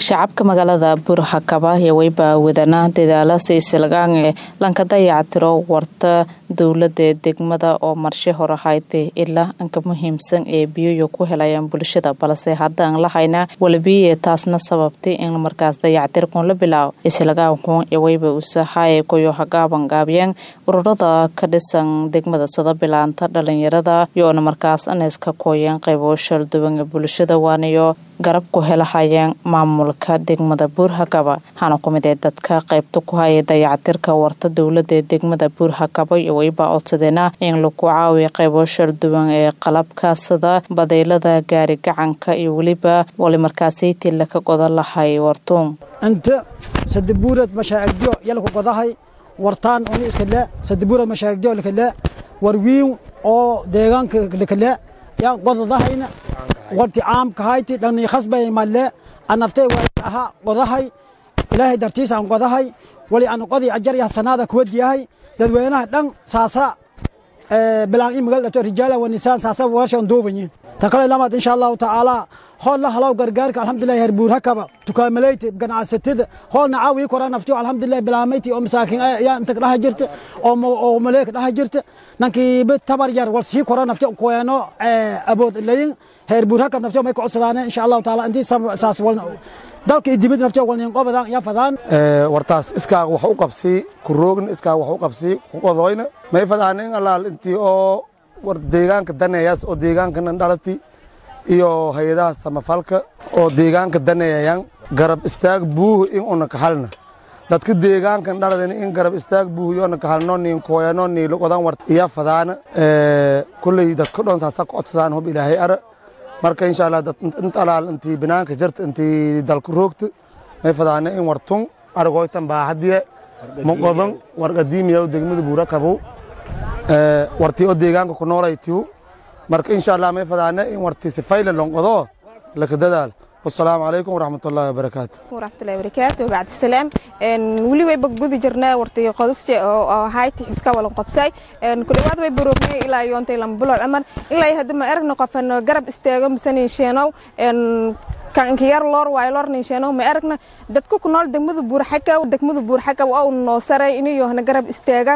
shacabka magaalada burhakaba iyo weyba wadana dadaala silsilagaan lanka dayactiro warta dowlada ee degmada oo marshe hore haytay ilaa anka muhiimsan ee biyoyo ku helayaan bulshada balse haddaan lahayna walabiye taasna sababtay in markaas dayactirkun la bilaabo islagaankuun iyo weyba usahaye koyo hagaaban gaabiyeen ururada ka dhisan degmada sada bilaanta dhalinyarada yoona markaas aneska kooyeen qaybo shalduwan ee bulshada waanayo garab ku helahayeen maamulka degmada buurhakaba waxaana ku mid ee dadka qaybta ku haya dayactirka warta dowlada ee degmada buurhakaba iyo weyba codsadeena in lagu caawiya qaybo shalduwan ee qalabka sida badeylada gaari gacanka iyo weliba wali markaasaytii laka goda lahay wartuun inta sadabuurad mashaagjo yalku godahay wartaan oni iskale sadabuurad mashaagjo lakale warwiin oo deegaanka lakale yaan godadahayna warti caamka hayti dhani khasbay malle anaftay waa aha godahay ilaahay dartiis aan godahay wali aan qodi ajar ya sanada ku wadiyahay dadweynaha dhan saasa bilaan imagal dhato rijaala wa nisaan saasa warshan duubanyi takale lamaad insha allahu tacaala hool la halow gargaarka alxamdulilah heer buur hakaba tukaamaleyti ganacsatada hoolna caawiyi kora naftiyo alxamdulilah bilaamayti oo masaakin yaa inta dhaha jirta oo maleeka dhaha jirta nankiiba tabar yar wal sii kora naftiyo kuweeno abood layin heer buur hakab naftiyo may kucodsadaane insha allahu tacaala intii saas wal dalka iyo dibadda naftiyo wal ninqobadan yaa fadaan wartaas iskaaga wax u qabsii ku roogna iskaaga wax u qabsii ku qodoyna may fadaan in allaal intii oo war deegaanka daneeyaas oo deegaankanan dhalati iyo hay-adaha samafalka oo deegaanka daneeyayaan garab istaag buuhu in una kahalna dadka deegaankan dhaladan in garab istaag buuhu yoona kahalno niin kooyano niilo odan war iya fadaana kulley dadka dhon saasa ku codsadaan hub ilaahay ara marka insha allah inta alaal intii binaanka jirta intii dalku roogta may fadaana in wartun argoytan baahadiye moqodan warqadiimiya degmada buura kabow wartii oo deegaanka ku noolaytiu marka insha allah may fadaana in wartii sifayla lonqodo laka dadaal wasalaamu calaykum waraxmat ullahi wabarakaatu waraxmatullahi wabarakaatu bacdi salaam weli way bagbudi jirnaa wartii qodasje oo hayti xiska walan qobsay ku dhawaad way baroogmay ilaa yoontay lama bilood amar ilaa hadda ma eragna qofan garab istaago misanin sheenow kanka yar loor waayo loor ninsheeno ma aragna dadku ku nool degmada buurxakaw degmada buurxakaw oo noo saray inayohna garab istaagaan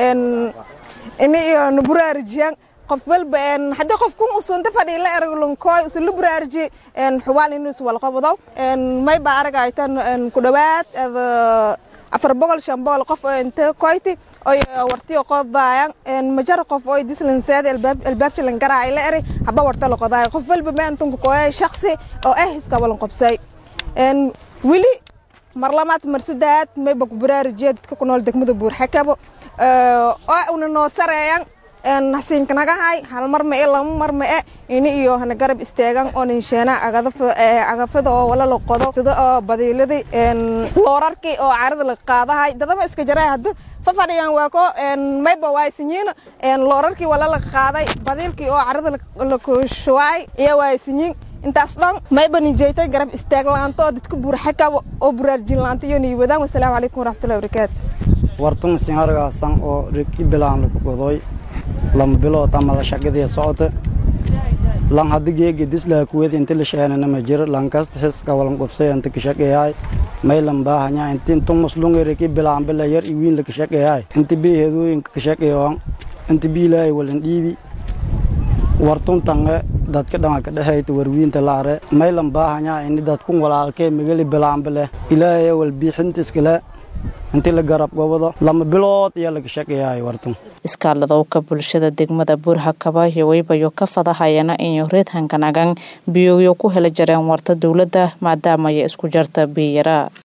inayo na buraarajiyaan qof walba haddii qof kun usunta fadhi la erag lunkooy usun la buraaraji xuwaal inus walqabado may baa aragaytan ku dhawaad afar boqol shan boqol qof oo inta koyti oy wartiyo qodaayan majar qof oo dislanseed albaabta lan garaay la eri haba warta la qodaay qof walba maantan ku qoyay shakhsi oo ah iska walan qabsay weli marlamaad marsadaad may bak buraarajiya dadka ku nool degmada buurxakabo oo una noo sareeyan hasiinkanagahay hal mar ma e lama mar ma e ini iyo hana garab istaagan oo ninsheena agafada oo wala la qodo sida oo badiiladii loorarkii oo carada la qaadahay dadama iska jaray haddu fafadhiyan waa ko mayba waaysinyiin loorarkii wala la qaaday badiilkii oo carada la kushuwaay iyo waaysinyiin intaas dhan mayba ninjeetay garab istaag laanta oo dadka buurxaka oo buraarjin laanta iyo niiwadaan wasalaamu calaykum waraxmatullahi wabarakaatu wartun sinhargaasan oo rigi bilaan lagu godoy lama bilood ama la shaqadii socota lan haddi geegi dislaa kuwed inti la sheenana ma jiro lankasta xiska walan qubsay inta ka shaqeeyahay maylan baahanya inti intu muslunga rigi bilaan bila yar iwiin la ka shaqeeyahay inti biiheedooyinka ka shaqeeyoan inti biilaahay walan dhiibi wartun tange dadka dhanga ka dhexayta warwiinta laare maylan baahanya ini dadkun walaalkee migali bilaanba leh ilaahay wal biixinta iskale intii la garab gobado lama bilood iyo laga shaqeeyahay wartun iskaaladowka bulshada degmada buurhakaba iyo weybayo ka fadahayana inyo reed hankanagan biyoyo ku hela jareen warta dowladda maadaamaya isku jarta biyara